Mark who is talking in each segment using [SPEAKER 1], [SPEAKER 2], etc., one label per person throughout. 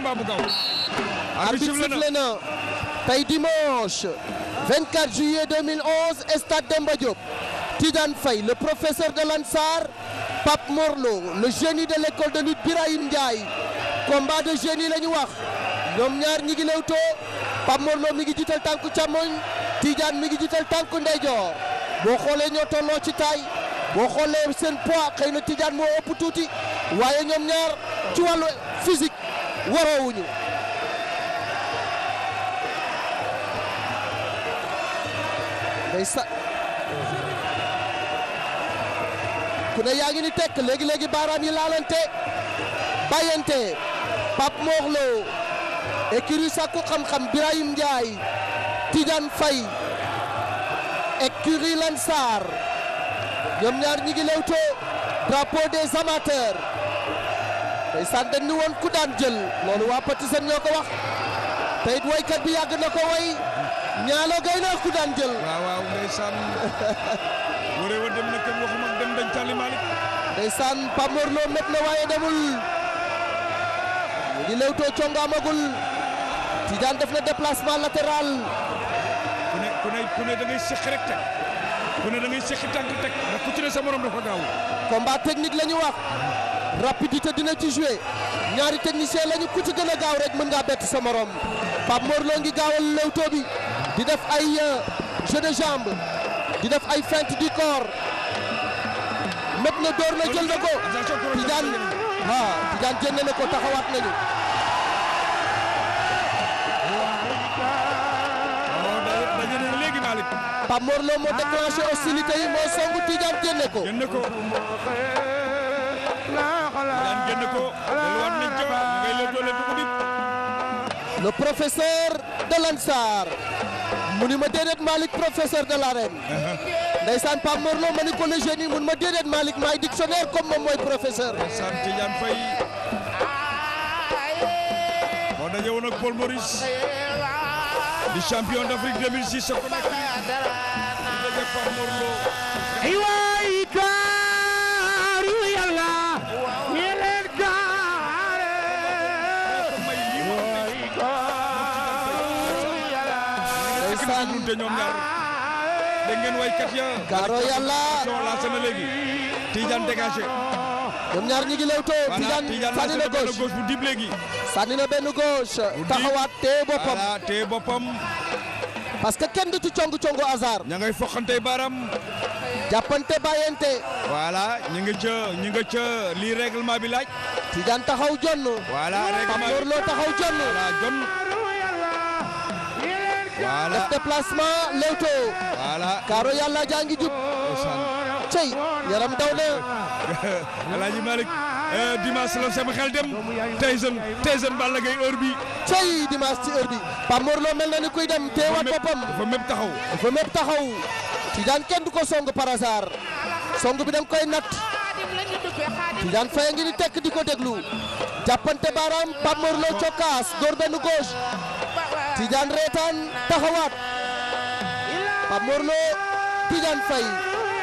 [SPEAKER 1] combat bu gaaw.
[SPEAKER 2] arbitre sifflé na tey dimanche 24 juillet 2011 stade Demba Diop Tidiane Faye le professeur de l'Ansar Pape Morlo le génie de l'école de lutte Birahim Ndiaye combat de génie la ñu wax ñoom ñaar ñi ngi lewtoo Pape Morlo mi ngi jiital tànku càmmoñ Tidiane mi ngi jiital tànku ndeyjoor boo xoolee ñoo tolloo ci taay boo xoolee seen poids xëy na Tidiane moo ëpp tuuti waaye ñoom ñaar ci wàllu physique waroowuñu day sa ku ne yaa ngi ni tekk léegi léegi baaraam yi laalante bàyyante Pape Morlo écurie Sakku xam-xam Birahim Ndiaye Tidiane Faye écurie Lansar ñoom ñaar ñi ngi lewtoo drapeau des amateurs ndeysaan dañ ni woon ku daan jël loolu waa Patisen ñoo ko wax te it waykat bi yàgg na ko way ñaalo gay na ku daan jël
[SPEAKER 1] waaw waaw ndeysaan wëree wa dem na kër waxuma dem dañ Tali Malick
[SPEAKER 2] ndeysaan Pape Morlo met na waaye demul ñu ngi lewtoo congo amagul Tidiane def na déplacement latéral
[SPEAKER 1] ku ne ku ne ku ne da ngay séq rek teg ku ne da ngay séqi tànk teg ndax ku ci ne sa morom dafa gaaw
[SPEAKER 2] combat technique la ñu wax rapidité dina ci jouer ñaari technicien lañu ku ci gën a gaaw rek mën ngaa bett sa morom Pape Morlo ngi gaawal lewtoo bi di def ay jeu de jambe di def ay feinte du corps met na door na jël na ko Tidiane ah Tidiane jënd na ko taxawaat nañu
[SPEAKER 1] waaw daje na léegi Malick
[SPEAKER 2] Pape Morlo moo déclenché hostilité yi moo songu Tidiane jënd ko
[SPEAKER 1] génn ko daan génn ko delluwaat nañ ca ngay leen doole dugub bi
[SPEAKER 2] le professeur de l'Ansar mu ni ma déedéet Malick professeur de l'arène ndeysaan Pape Morlo ma ni ko le génie mun ma déedéet Malick maay dictionnaire comme moom mooy professeur
[SPEAKER 1] sant Tidiane Faye moo daje woon ak Paul Maurice di champion d'Afrique 2006 sa Conakry di daje Pape Morlo
[SPEAKER 3] ay waay gaaru yàlla ñi leen gaare
[SPEAKER 1] ko may lii mu am
[SPEAKER 3] ay gaaru yàlla
[SPEAKER 2] ndeysaan
[SPEAKER 1] te ñoom ñaar dégg ngeen waykat ya
[SPEAKER 2] Gaaro yàlla
[SPEAKER 1] son lancé na léegi Tidiane dégagé
[SPEAKER 2] ñoom ñaar ñi ngi lewtoo
[SPEAKER 1] voilà
[SPEAKER 2] Tidiane
[SPEAKER 1] Tidiane
[SPEAKER 2] sànni
[SPEAKER 1] lancé
[SPEAKER 2] na
[SPEAKER 1] na benn
[SPEAKER 2] gauche
[SPEAKER 1] gauche bu dib léegi
[SPEAKER 2] sànni na benn gauche taxawaat téye boppam
[SPEAKER 1] voilà te boppam
[SPEAKER 2] parce que kenn du ci congu congu hasard
[SPEAKER 1] ña ngay foqante baram
[SPEAKER 2] jàppante bàyyante
[SPEAKER 1] voilà ñi nga ca ñi nga ca lii règlement bi laaj
[SPEAKER 2] Tidiane taxaw jonn
[SPEAKER 1] voilà
[SPEAKER 2] Pape
[SPEAKER 1] règlement bi
[SPEAKER 2] Morlo taxaw jonn
[SPEAKER 1] voilà jon voilà
[SPEAKER 2] def déplacement lewtoo
[SPEAKER 1] voilà
[SPEAKER 2] Gaaro yàlla jaa ngi jub cey yaram daw na
[SPEAKER 1] Alaaji Malick dimanche la sama xel dem Tyson Tyson Balla Gaye heure bi
[SPEAKER 2] cey dimanche ci heure bi Pape Morlo mel na ni kuy dem teewaat boppam
[SPEAKER 1] dafa mépp taxaw
[SPEAKER 2] dafa mépp taxaw Tidiane kenn du ko song par hasard song bi da nga koy natt Tidiane Faye ngi ni tekk di ko déglu jàppante baaraam Pape Morlo cokkaas door benn gauche Tidiane reetaan taxawaat Pape Morlo Tidiane Faye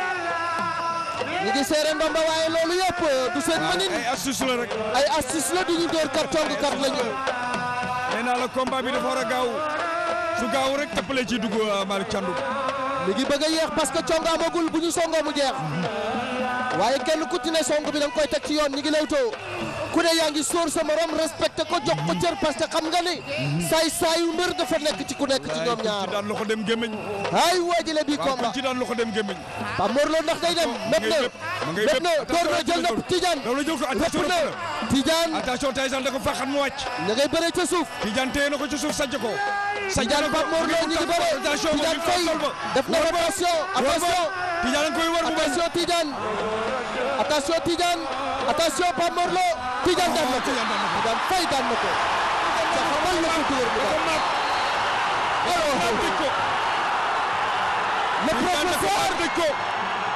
[SPEAKER 2] ñu ngi seere ndomba waaye loolu yëpp du seen mënin
[SPEAKER 1] ay astuce la rek
[SPEAKER 2] ay astuce la duñu door kat cong kat lañu
[SPEAKER 1] nee naa la combat bi dafa war a gaaw su gaaw rek tëppale ci dugg Malick Thiandoum
[SPEAKER 2] mi ngi bëgg a yéex parce que cong amagul bu ñu songoo mu jeex waaye kenn ku ci ne song bi da nga koy teg ci yoon ñi ngi lewtoo ku ne yaa ngi sóor sa morom respecté ko jox ko cër parce que xam nga ni saay saayu mbër dafa nekk ci ku nekk ci ñoom
[SPEAKER 1] ci
[SPEAKER 2] ñaar
[SPEAKER 1] daan loxo dem gémmiñ
[SPEAKER 2] ay waajale bi
[SPEAKER 1] waaw
[SPEAKER 2] combat
[SPEAKER 1] ci daan loxo dem gémmiñ
[SPEAKER 2] Pape Morlo ndax day dem mépp na
[SPEAKER 1] ma ngay
[SPEAKER 2] mépp na door na jël na Tidiane
[SPEAKER 1] daw la jël ko attention
[SPEAKER 2] rëpp na Tidiane
[SPEAKER 1] attention Tyson da ko faxat mu wàcc
[SPEAKER 2] ña ngay bëre ca suuf
[SPEAKER 1] Tidiane téye na ko ci suuf sajj ko sajj
[SPEAKER 2] Tidiane Pape Morlo ñu ngi bëre
[SPEAKER 1] attention
[SPEAKER 2] Tidiane Faye def na rotation attention
[SPEAKER 1] Tidiane a ngi koy war bu bañ
[SPEAKER 2] attention Tidiane attention Tidiane attention Pape Morlo Tidiane daan na ko Tidiane Faye daan na ko ca xamal na ko dóor mu daan
[SPEAKER 1] dëj ko
[SPEAKER 2] le professeur
[SPEAKER 1] dëj ko